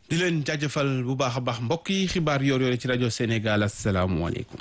di leen jaajëfal bu baax a baax mbokk yi xibaar yoor yoore ci rajo Sénégal asalaamualeykum.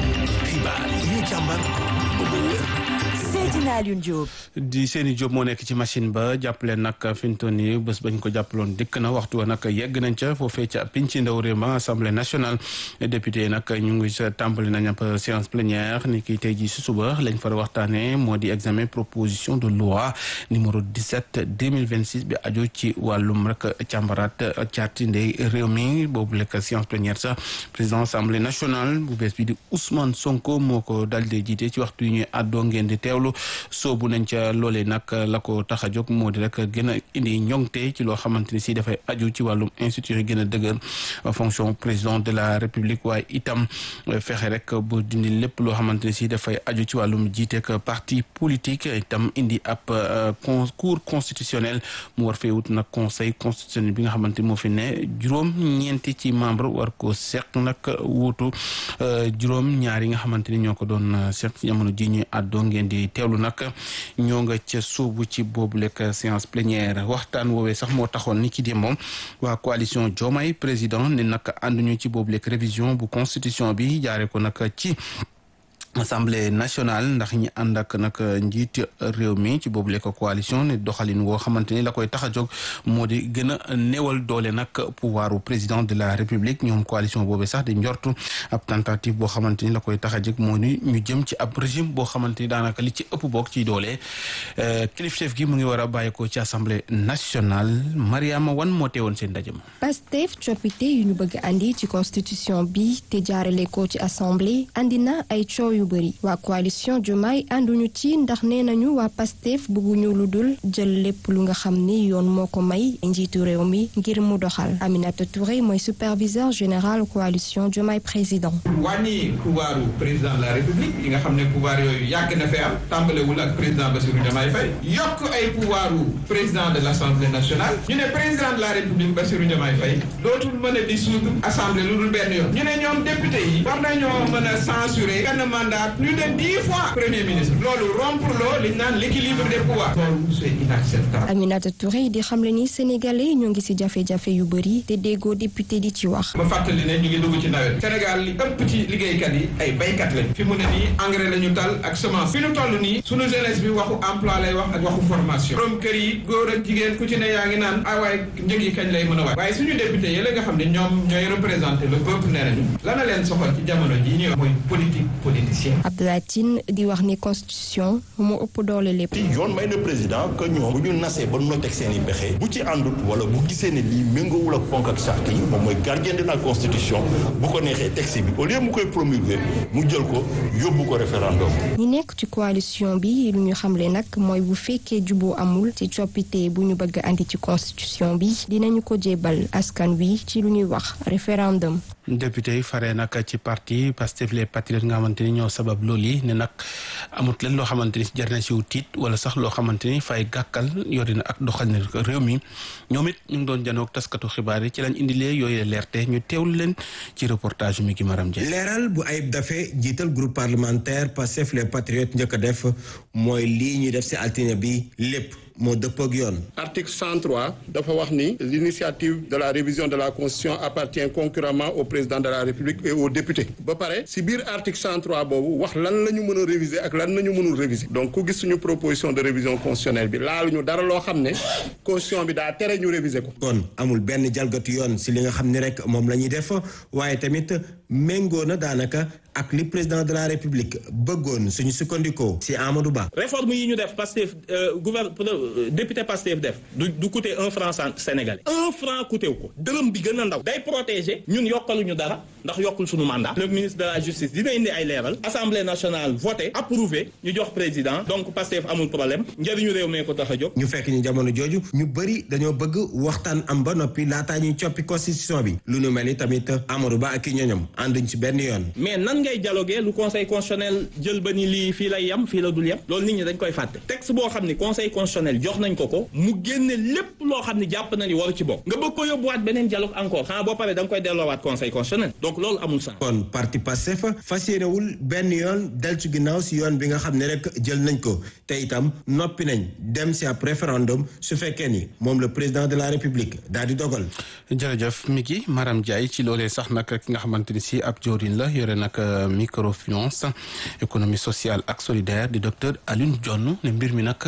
xibaar yi ñu càmbar ba mu wér. Seydina Alioune Diop. di seeni Diop moo nekk ci machine ba jàppale nag fi mu toll nii bés bañ ko jàppaloon dikk na waxtu wa nag yegg nañ ca foofee ca pinc ndaw réew ma assemblée nationale député yi nag ñu ngi sa tàmbali nañ ab séance plénière ni ki tey jii si suba lañ far waxtaanee moo di examen proposition de loi numéro 17 2026 bi aju ci wàllum rek càmbaraat caati ndey réew mi boobu lekk séance plénière sax président assemblée nationale bu bees bi di Ousmane Sonko moo ko dal di jiite ci waxtu yi ñuy àddoo ngeen di teewlu soobu nañ ca loolee nag la ko tax a jóg moo di rek gën a indi ñoŋte ci loo xamante ni si dafay aju ci wàllum institut yi gën a dëgër fonction président de la république waaye itam fexe rek bu dindi lépp loo xamante ni si dafay aju ci wàllum jiiteek parti politique itam indi ab cour constitutionnel mu war fee wut nag conseil constitutionnel bi nga xamante ni moo fi ne juróom ñeenti ci membre war ko seq nag wuutu juróom ñaar yi nga xamante ni ñoo ko doon seq ci jamono ji ñuy àddoo ngeen di teewlu nag ñoo nga ca suubu ci boobu lekk séance plénière waxtaan woowee sax moo taxoon ni ki di moom waa coalition Diomaye président ne nag ànduñu ci boobu lekk révision bu constitution bi jaare ko nag ci assemblée nationale ndax ñi ànd ak nag njiit réew mi ci boobu lekk coalition ne doxalin woo xamante ni la koy tax a jóg moo di gën a néewal doole nag pouvoiru président de la république ñoom coalition boobu sax di njortu ab tentative boo xamante ni la koy tax a jóg moo ni ñu jëm ci ab régime boo xamante ni daanaka li ci ëpp bokk ci doole kilifteef gi mu ngi war a bàyyeekoo ci assemblée nationale Mariama Wan moo teewoon seen ndaje ma. Pastef coppite yu ñu bëgg andi ci constitution bi te jaarale ko ci assemblée andi na ay coow yu bëri waa coalition Diomaye ànduñu ci ndax nee nañu waa Pastef bëgguñu lu dul jël lépp lu nga xam ni yoon moo ko may njiitu réew mi ngir mu doxal Aminata Touré mooy superviseur général coalition Diomaye président. wàññi pouvoiru président de la république yi nga xam ne pouvoir yooyu yàgg na fee am tàmbalewul ak président Bassirou Diomaye Faye yokk ay pouvoiru président de l' assemblée nationale ñu ne président de la république Bassirou Diomaye Faye dootul mën a dissoudre assemblée lu dul benn yoon ñu ne ñoom député yi war nañoo mën a censurer benn mandat plus de dix fois premier ministre loolu rompre loo li ñu naan l' équilibre des pouvoirs loolu c' est inacceptable Aminata Touré di xamle ni sénégalais ñoo ngi ci jafe-jafe yu bëri te déggoo député di ci wax. ma fàttali ne ñu ngi dugg ci nawet Sénégal li ëpp ci liggéeykat yi ay baykat lañ fi mu ne nii engrais la ñu tal ak semence fi ñu toll nii sunu jeunesse bi waxu emploi lay wax ak waxu formation borom kër yi góor ak jigéen ku ci ne yaa ngi naan ah waaye njëg yi kañ lay mën a waay waaye suñu député yi la nga xam ne ñoom ñooy représenté le peuple nee nañu lana leen soxal ci jamono ji ñuy wax mooy politique politicienne Abdoulaye Tine di wax ni constitution moo ëpp doole lépp. yoon may na président que ñoom bu ñu nasee ba noteeg seen i pexe bu ci àndut wala bu gisee ne lii méngoowul ak ponk ak charte yi moom mooy gardien de la constitution bu ko neexee texte bi au lieu mu koy promulguer mu jël ko yóbbu ko référendum. ñi nekk ci coalition bi lu ñu xamle nag mooy bu fekkee juboo amul ci coppite bu ñu bëgg andi ci constitution bi dinañu ko jébal askan wi ci lu ñuy wax référendum. député yi faree nag ci parti Pastef les patriotes nga xamante ni ñoo sabab loolu yi ne nag amut leen loo xamante ni jar na siw tiit wala sax loo xamante ni fay gàkkal yori na ak doxal na réew mi ñoom it ñu ngi doon janoog taskatu xibaar yi ci lañ indilee yooyu leerte ñu teewlu leen ci reportage mi gi maram Ndiaye. leeral bu ayib dafe jiital groupe parlementaire Pastef les patriotes njëkk a def mooy lii ñuy def si altine bi lépp moo dëppoo ak yoon. article 103 dafa wax ni l'initiative de la révision de la constitution appartient concurremment au président de la république et aux députés ba pare si biir article 103 boobu wax lan la ñu mën a réviser ak lan la ñu mënul réviser donc ku gis suñu proposition de révision constitutionnelle bi laaluñu dara loo xam ne constitution bi daa tere ñu réviser ko. kon amul benn jalgatu yoon si li nga xam ni rek moom la ñuy def waaye tamit méngoo na daanaka ak li président de la république bëggoon suñu sukkandikoo si Amadou Ba. réforme yi ñu def Pastef gouverne député Pastef def du du coûter un franc sénégalais un franc coûté wu ko dërëm bi gën a ndaw day protéger ñun yokkaluñu dara ndax yokkul suñu mandat le ministre de la justice dina indi ay leeral assemblée nationale voté approuvé ñu jox président donc Pastef amul problème njëriñu réew mee ko tax a jóg. ñu fekk ñu jamono jooju ñu bëri dañoo bëgg waxtaan am ba noppi laataa ñuy coppi constitution bi lu nu mel ni tamit Amadou Ba ak i ñoñom ànduñ ci benn yoon. mais nan ngay dialoguer lu conseil constitutionnel jël ba ni lii fii lay yem fii la dul yem loolu nit ñi dañ koy fàtte texte boo xam ni conseil constitutionnel jox nañ ko ko mu génne lépp loo xam ni jàpp na ni waru ci bokk nga bëgg ko yóbbuwaat beneen dialogue encore xanaa boo paree da nga koy delloowaat conseil constitutionnel donc loolu amul sens. kon parti Pastef fas yéenewul benn yoon del ci ginnaaw si yoon bi nga xam ne rek jël nañ ko te itam noppi nañ dem si ab référendum su fekkee ni moom le président de la république daal di dogal. jërëjëf Miki Maram Ndiaye ci loolee sax nag ki nga xamante ni si ab joorin la yore nag microfinance économie sociale ak solidaire di docteur Alioune Dione ne mbir mi nag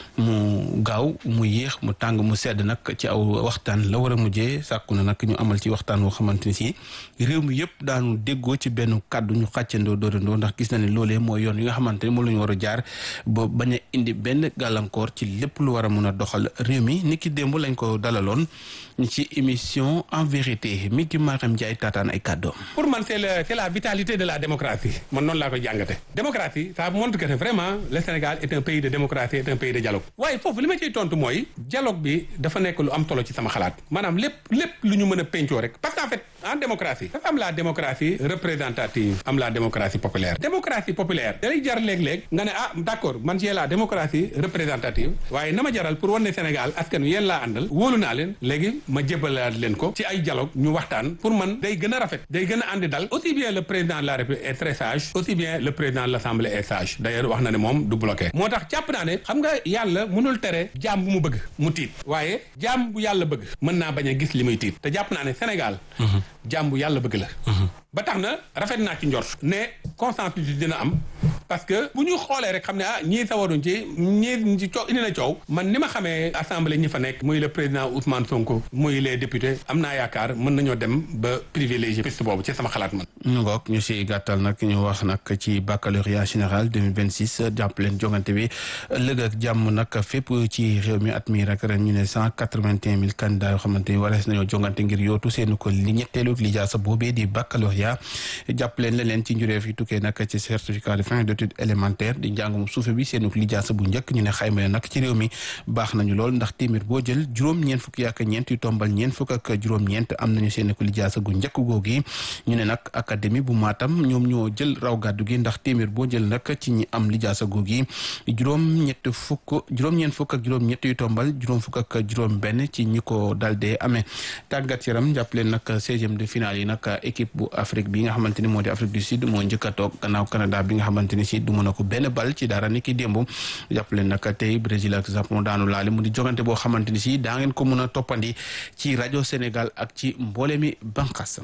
mu gaaw mu yéex mu tàng mu sedd nag ci aw waxtaan la war a mujjee sàkku na nag ñu amal ci waxtaan woo xamante ni si réew mi yëpp daanu déggoo ci benn kàddu ñu xàccandoo doorandoo ndax gis na ne loolee mooy yoon yi nga xamante ne moom la ñu war a jaar ba bañ a indi benn gàllankoor ci lépp lu war a mun a doxal réew mi ni ki démb lañ ko dalaloon ci émission en vérité mi ki Maram Ndiaye taataan ay kàddoom. pour man c'est la c'est la vitalité de la démocratie man noonu laa ko jàngate démocratie ça montre que vraiment le Sénégal est un pays de démocratie est un pays de dialogue waaye foofu li ma ciy tontu mooy dialogue bi dafa nekk lu am solo ci sama xalaat maanaam lépp lépp lu ñu mën a pencoo rek parce que en fait en démocratie dafa am la démocratie représentative am la démocratie populaire démocratie populaire dalay jar léeg-léeg nga ne ah d'accord man j'ai la démocratie représentative waaye na ma jaral pour wan ne Sénégal askan wi yéen laa àndal wóolu naa leen léegi ma jébalaat leen ko ci ay dialogue ñu waxtaan pour man day gën a rafet day gën a àndi dal aussi bien le président de la République est très sage aussi bien le président de l'Assemblée est sage d'ailleurs wax na ne moom du bloqué moo tax jàpp naa ne xam nga yàlla mënul tere jaam bu mu bëgg mu tiit waaye jaam bu yàlla bëgg mën naa bañ a gis li muy tiit te jàpp naa ne Sénégal jaam bu yàlla bëgg la ba tax na rafet naa ci njort ne consensus dina am parce que bu ñu xoolee rek xam ne ah ñii sawaruñ ci ñii ci coow indi na coow man ni ma xamee assemblée ñi fa nekk muy le président Ousmane Sonko muy les députés am naa yaakaar mën nañoo dem ba privilégié piste boobu ci sama xalaat man. ñu ngoog ñu si gàttal nag ñu wax nag ci baccalauréat général 2026 jàpp leen jongante bi ëllëg ak jàmm nag fépp ci réew mi at mi rek ren ñu ne cent quatre-vingt-un mille candidats yoo xamante ni warees nañoo jongante ngir yootu seeni ko li ñetteelu li jaasa boobee di baccalauréat jàpp leen leen ci njureef yi tukkee nag ci certificat de fin d'études élémentaires di njàngum suufe bi seeni li jaasa bu njëkk ñu ne xayma ne nag ci réew mi baax nañu lool ndax téeméer boo jël juróom-ñeent fukk yaak ñeent yu tombal ñeent fukk ak juróom-ñeent am nañu seeni ko li jaasa gu njëkk googi ñu ne nag académie bu Matam ñoom ñoo jël raw gàddu gi ndax téeméer boo jël nag ci ñi am li jaasa googi juróom-ñett fukk juróom-ñeent fukk ak juróom-ñett yu tombal juróom fukk ak juróom benn ci ñi ko dal dee amee tàggat yaram jàpp leen nag seizième de finale yi nag équipe bu Afrique bi nga xamante ni moo di Afrique du Sud moo njëkk a toog gannaaw Canada bi nga xamante ni si du mën a ko benn bal ci dara ni ki démb jàpp leen nag tey Brésil ak Japon daanu laale mu di jogante boo xamante ni si daa ngeen ko mën a toppandi ci rajo Sénégal ak ci mboole mi banqasam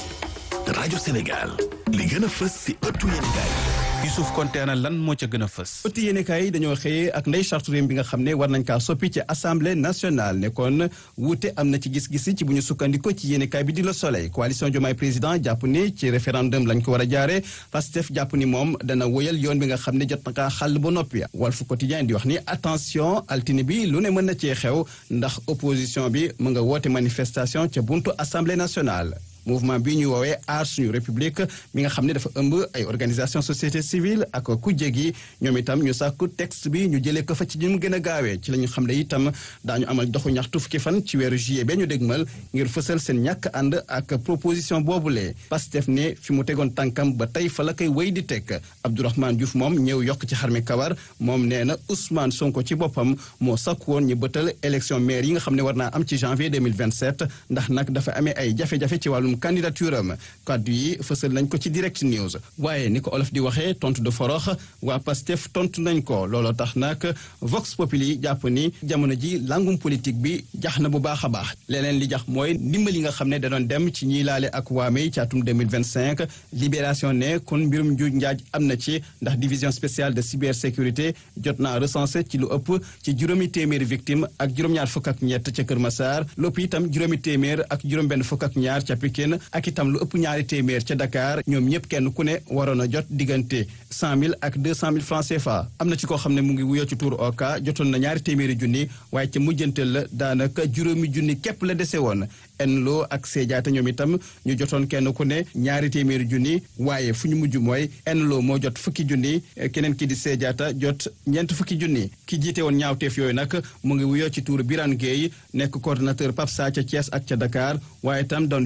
rajo Sénégal li gën a fës si ëttu yéenekaay Youssouf Konté ana lan moo ca gën a fës ëtt yéenekaay yi dañoo xëyee ak ndey charte réew bi nga xam ne war nañ kaa soppi ci assemblée nationale ne kon wuute am na ci gis-gis ci bu ñu sukkandiko ci yéenekaay bi di Le Soleil coalition Diomaye président jàpp ni ci référendum lañ ko war a jaare Pastef jàpp ni moom dana woyal yoon bi nga xam ne jot na kaa xàll ba noppi Walf Quotidien di wax ni attention altine bi lu ne mën na cee xew ndax opposition bi mu nga woote manifestation ca buntu assemblée nationale mouvement bi ñu woowee aar suñu république mi nga xam ne dafa ëmb ay organisation société civile ak kujje gi ñoom itam ñu sàkku texte bi ñu jëlee ko fa ci ñu mu gën a gaawee ci la ñu xam ne itam daañu amal doxu ñaxtu fukki fan ci weeru juillet ba ñu dégmal ngir fësal seen ñàkk ànd ak proposition boobulee Pastef ne fi mu tegoon tànkam ba tey fa la koy wéy di teg Abdourahmane Diouf moom ñëw yokk ci xarmi kawar moom nee na Ousmane Sonko ci boppam moo sàkku woon ñu bëtal élection maire yi nga xam ne war naa am ci janvier 2027 ndax nag dafa amee ay jafe-jafe ci wàllum candidature am kaddu yi fësal nañ ko ci direct news waaye ni ko olof di waxee tontu de forox waa Pastef tontu nañ ko looloo tax nag Vox Populi jàpp ni jamono ji langum politique bi jax na bu baax a baax leneen li jax mooy ndimbal yi nga xam ne da doon dem ci ñiy laale ak waamey ci atum 2025 libération ne kon mbirum njuuj njaaj am na ci ndax division spéciale de cybersécurité jot naa recensé ci lu ëpp ci juróomi téeméeri victime ak juróom-ñaar fukk ak ñett ca Kër Massar lépp itam juróomi téeméer ak juróom-benn fukk ak ñaar ca Pikine ak itam lu ëpp ñaari téeméer ca Dakar ñoom ñëpp kenn ku ne waroon a jot diggante cent mille ak deux cent mille francs CFA am na ci koo xam ne mu ngi wuyoo ci tuur oka jotoon na ñaari téeméeri junni waaye ca mujjanteel la daanaka juróomi junni képp la dese woon enloo ak seejaate ñoom itam ñu jotoon kenn ku ne ñaari téeméeri junni waaye fu ñu mujj mooy enloo moo jot fukki junni keneen ki di seejaata jot ñeent fukki junni ki jiite woon ñaawteef yooyu nag mu ngi wuyoo ci tuur Birane Gueye nekk coordonnateur PAPSA ca Thiès ak ca Dakar waaye itam doon versé ay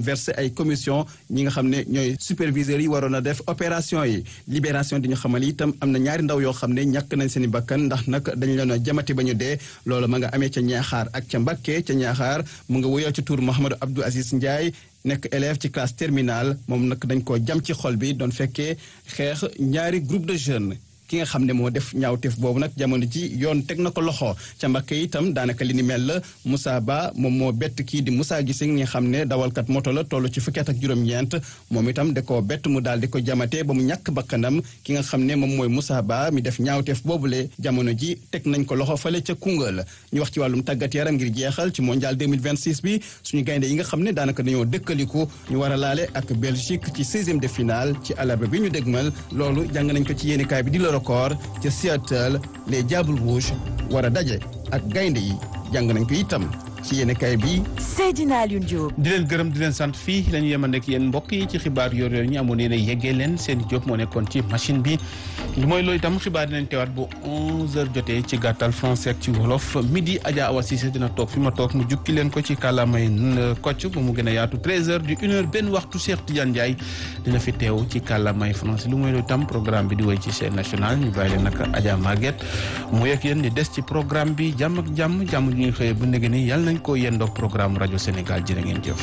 ay commission ñi nga xam ne ñooy superviseurs yi waroon a def opération yi libération di ñu xamal itam am na ñaari ndaw yoo xam ne ñàkk nañ seen i bakkan ndax nag dañ leen a jamati ba ñu dee loolu ma nga amee ca ñaaxaar ak ca Mbàkke ca ñaaxaar mu nga wuyoo ci tur Mouhamadou Abdou Aziz Ndiaye nekk élève ci classe terminale moom nag dañ koo jam ci xol bi doon fekkee xeex ñaari groupe de jeunes ki nga xam ne moo def ñaawteef boobu nag jamono ji yoon teg na ko loxo ca Mbàkke itam daanaka li ni mel la Moussa Ba moom moo bett kii di Moussa Gissé nga xam ne dawalkat moto la toll ci fukki at ak juróom-ñeent moom itam da koo bett mu daal di ko jamate ba mu ñàkk bakkanam ki nga xam ne moom mooy Moussa Ba mi def ñaawteef boobule jamono ji teg nañ ko loxo fale ca Koungheul ñu wax ci wàllum tàggat yaram ngir jeexal ci mondial 2026 bi suñu gaynde yi nga xam ne daanaka dañoo dëkkaliku ñu war a laale ak Belgique ci 16e de finale ci àllarba bi ñu dégmal loolu jàng nañ ko ci yéenekaay bi di la record ca Seattle les Diables Rouges war a daje ak gaynde yi jàng nañ ko itam ci yéenekaay bi Seydina Alioune Diop. di leen gërëm di leen sant fii la ñu yemal nekk yéen mbokk yi ci xibaar yor yor ñu amoon yéen a yeggee leen seen Diop moo nekkoon ci machine bi lu mooy loolu itam xibaar dinañ teewaat bu 11h jotee ci gàttal français ak ci wolof midi Adja Awa Cissé dina toog fi ma toog mu jukki leen ko ci kàllaamay kocc ba mu gën a yaatu 13h du 1h benn waxtu Cheikh Tidiane Ndiaye dina fi teew ci kàllaamay français lu mooy loolu itam programme bi di woy ci chaîne nationale ñu bàyyi leen nag Adja Maguette mu yegg yéen di des ci programme bi jàmm ak jàmm jàmm ñuy xëyee bu ndege ni yàlla nañ ko yendoog programme rajo Sénégal jërë ngeen jëf.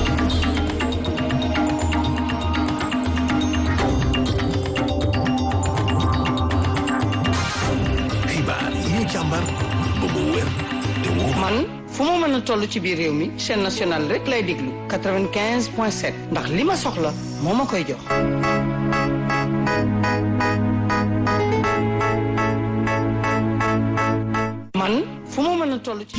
xibaar yi ñu càmbar ba mu wér te wóor. man fu ma mën a toll ci biir réew mi chaîne nationale rek lay déglu 95 point 7 ndax li ma soxla moo ma koy jox. man fu ma mën a toll ci.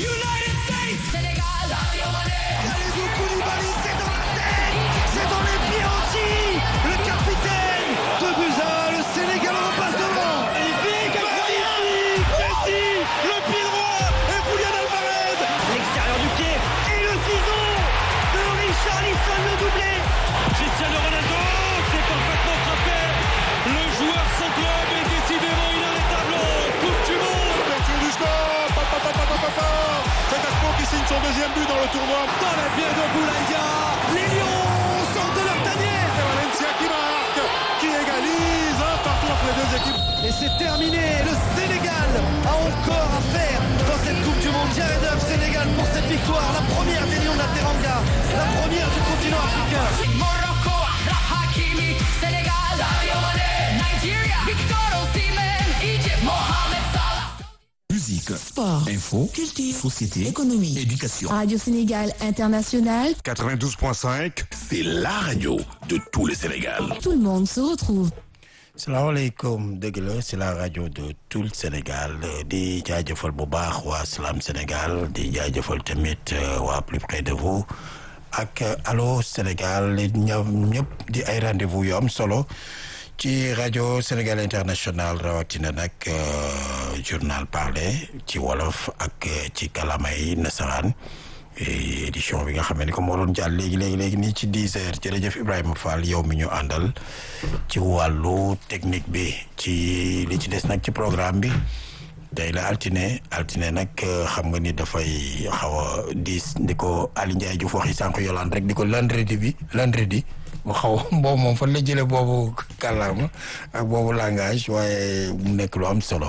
C'est dans les pieds entiers Le capitaine de Buza, le Sénégal repasse devant Magnifique, magnifique Messi, le pied droit et Julian Alvarez L'extérieur du pied et le ciseau de Richarlison le doublé Cristiano Ronaldo, c'est parfaitement frappé Le joueur sans club est décidément inarrêtable Coupe du monde Ouverture du score pa, pa, pa, pa, pa, pa, pa. C'est Gaston qui signe son deuxième but dans le tournoi Dans la pied de Boulaïdia Les Lions sortent de leur tanière C'est Valencia qui marque, qui égalise un partout entre les deux équipes. Et c'est terminé. Le Sénégal a encore à faire dans cette Coupe du Monde. Jared Huff, Sénégal pour cette victoire, la première des Lions de la Teranga, la première du continent africain. Morocco, Achraf Hakimi, Sénégal, Sadio Mané, Nigeria, Victor Osimhen, Egypt, Mohamed Salah. Musique, Sport, info, culture, société, économie, éducation. Radio Sénégal International, 92.5, c'est la radio de tout le Sénégal. tout le monde se retrouve. salaamaaleykum dëgg la c'est la rajo de tout le Sénégal di jaajëfal bu baax waa Salam Sénégal di jaajëfal tamit waa plus près de vous ak Allô Sénégal ñoom ñëpp di ay rendez-vous yu am solo ci rajo Sénégal international rawatina nag journal parlé ci wolof ak ci kalamay nasaraan édition bi nga xam ne comme moo doon jàll léegi léegi léegi nii ci 10 heures jërëjëf Ibrahima Fall yow mi ñu àndal ci wàllu technique bi ci li ci des nag ci programme bi tey la altine altine nag xam nga ni dafay xaw a diis di ko Ali Ndiaye Diouf waxi sànq yolaan rek di ko vendredi bi vendredi mu xaw boobu moom fan la jëlee boobu kàllaama ak boobu langage waaye mu nekk lu am solo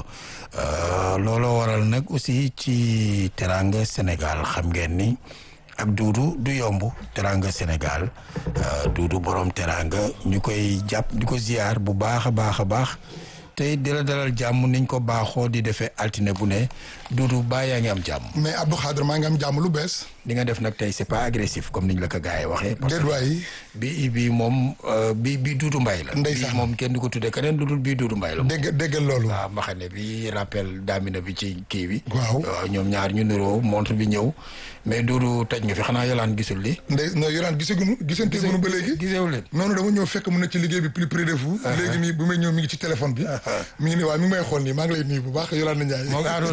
looloo waral nag aussi ci teranga Sénégal xam ngeen ni ak duudu du yomb teranga Sénégal duudu borom teranga ñu koy jàpp di ko ziar bu baax a baax a baax tey di la dalal jàmm niñ ko baaxoo di defee altine bu ne duudu baa yaa ngi am jàmm. mais Abdou Khadre maa ngi am jàmm lu bees. li nga def nag tey c'est pas agressif comme niñ la ko gars yi waxee. parce déet waay bi bi moom bi bi duudu mbay la. ndeysaan bii moom kenn du ko tuddee keneen lu dul bii duudu mbay la. dégg déggal loolu. waaw mbaxane bi rappel daamina bi ci kii bi. waaw ñoom ñaar ñu niroo montre bi ñëw mais duudu tëj nga fi xanaa yolaan gisul li. ndey non yolaan gisaguñu gisante guñu ba léegi. gisewu leen. noonu dama ñëw fekk mu ne ci liggéey bi plus près de vous. léegi mi bu may ñëw mi ngi ci téléphone bi. mi ngi ne waaw mi ngi may xool nii maa ngi lay nuyu bu baax yolaan na Ndiaye. moo ngi Arouna Diouf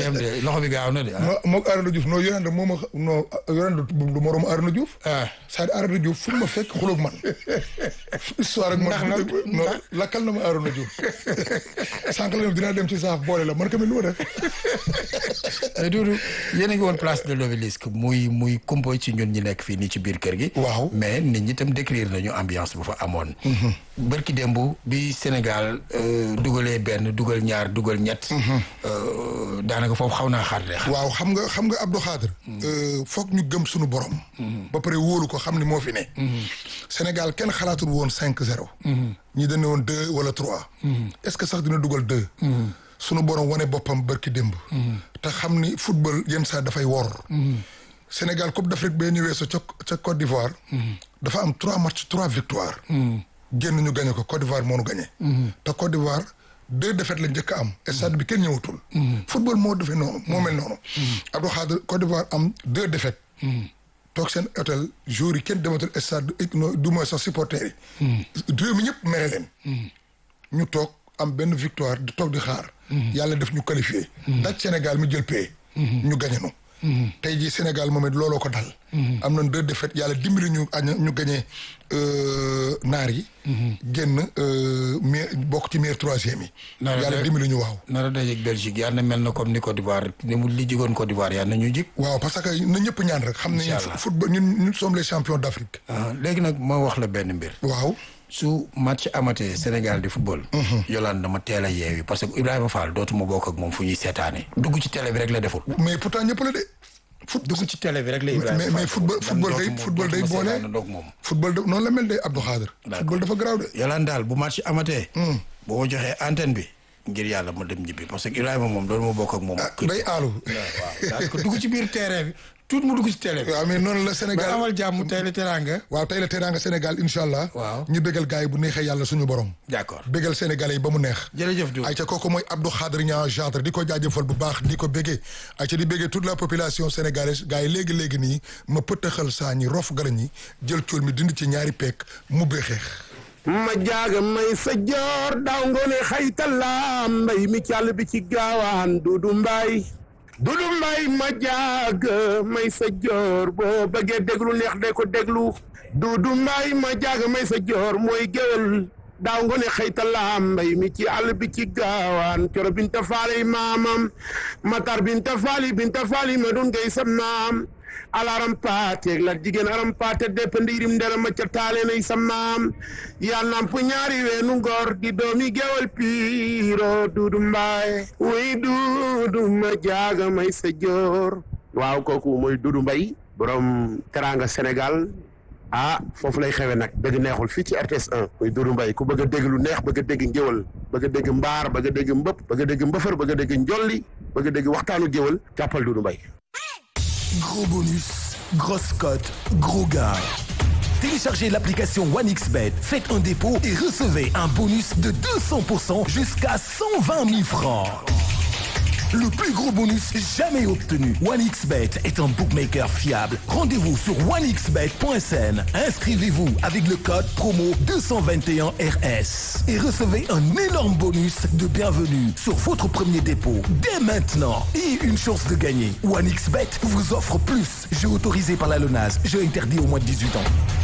dem de loxo bi gaaw na de. moo moog Arona Diouf non Yolande moo ma non Yolande du moroom Arona Diouf. ah c'est-à-dire Arona Diouf fu ma fekk xuloog man. histoire ak man. ndax nag non lakkal na ma Arona Diouf. sànq la dinaa dem ci saaf boole la man tamit lu ma def. mais Doudou yéen a ngi woon place de l'Obélisque muy muy kumpo ci ñun ñi nekk fii nii ci biir kër gi. waaw mais nit ñi itam décrire nañu ambiance bu fa amoon. bërki démb bi Sénégal dugalee benn dugal ñaar dugal ñett. daanaka foofu xaw naa xaar de. waaw xam nga xam nga Abdou Khadre. foog ñu gëm suñu borom. ba pare wóolu ko xam ni moo fi ne. Sénégal kenn xalaatul woon cinq zéro. ñi dañu woon deux wala trois. est-ce que sax dina dugal deux. sunu borom wane boppam bërki démb. te xam ni football yenn saa dafay wor. Sénégal Coupe d'Afrique bee ñu weesu ca ca Côte d'Ivoire. dafa am trois matchs trois victoires. génn ñu gagné ko Côte d'Ivoire moo nu gagné. te Côte d'Ivoire deux défaites la njëkk a am. stade bi kenn ñëwatul. football moo defee noonu moo mel noonu. Abdou Khadre Côte d'Ivoire am deux défaites. toog seen hôtel jour yi kenn dematul stade du moins sax supporters yi. réew mi ñëpp mere leen. ñu toog am benn victoire di toog di xaar. yàlla def ñu qualifié. daj Sénégal mi jël paie. ñu gagné nu. tey jii Sénégal moom it looloo ko dal. am nañ deux défaites yàlla dimbali ñu añ ñu gagné naar yi. génn mais bokk ci meilleur troisième yi. yàlla dimbali ñu waaw. nara dajeeg Belgique yàlla na mel na comme ni Côte d'Ivoire ni mu li jigoon Côte d'Ivoire yàlla na ñu jig. waaw parce que na ñëpp ñaan rek. xam nañu football ñun ñun sommes les champions d'Afrique. léegi nag ma wax la benn mbir. waaw. su match amatee Sénégal di football. Yolande dama teel a yeewi parce que Ibrahima Fall dootuma bokk ak moom fu ñuy seetaane. dugg ci télé bi rek la deful. mais pourtant ñëpp la de. foot dugg ci télé bi rek la Ibrahima mais mais football football day football day boole. football de noonu la mel de Abdou Khadre. football dafa garaaw de. Yolande daal bu match amatee. boo ma joxee antenne bi. ngir yàlla ma dem ñibbi parce que Ibrahima moom dootuma bokk ak moom. day aalu. waaw daal ko dugg ci biir terrain bi. tout mu dugg ci télé bi. waaw mais noonu la Sénégal amal jàmm tey la teraanga. waaw tey la teraanga Sénégal incha allah. waaw ñu bégal gars yi bu neexee yàlla suñu borom. d'accord bégal Sénégalais yi ba mu neex. jërëjëf Diouf ay ca kooku mooy Abdou Khadre Niang Jadre di ko jaajëfal bu baax di ko béggee ay ca di béggee toute la population sénégalaise gars yi léegi léegi nii ma pëttaxal saa ñi rof gala ñi jël cool mi dindi ci ñaari peek mu xeex. ma jaaga may sa joor daaw ngoone xaytala mbay mi càll bi ci gaawaan dudu mbaay dudu mbaay ma jaaga may sa joor boo bëggee déglu neex de ko déglu dudu mbaay ma jaaga may sa joor mooy géwél daaw ngoone xaytala mbay mi ci àll bi ci gaawaan coro binta faali maamam matar binta faali binta faali ma doon ngay sam naam alaram paate la jigéen aram paate depp ndiirim ndera ma ca taale nay sa maam yaa namp ñaari weenu ngor di doomi gewal piiro duudu mbaay wuy duudu ma jaaga may sa joor waaw kooku mooy duudu mbay borom teranga Sénégal ah foofu lay xewe nag dëgg neexul fii ci RTS 1 muy duudu mbay ku bëgg a dégg lu neex bëgg a dégg ngéwal bëgg a dégg mbaar bëgg a dégg mbëpp bëgg a dégg mbëfër bëgg a dégg njolli bëgg a dégg waxtaanu géwal jàppal duudu mbay Gros bonus, grosse cote, gros gars. Téléchargez l'application OneXBet, faites un dépôt et recevez un bonus de 200% jusqu'à 120 000 francs. Le plus gros bonus jamais obtenu. OneXBet est un bookmaker fiable. Rendez-vous sur onexbet.sn. Inscrivez-vous avec le code promo 221RS et recevez un énorme bonus de bienvenue sur votre premier dépôt dès maintenant et une chance de gagner. OneXBet vous offre plus. Jeu autorisé par la LONAS. Jeu interdit au moins de 18 ans.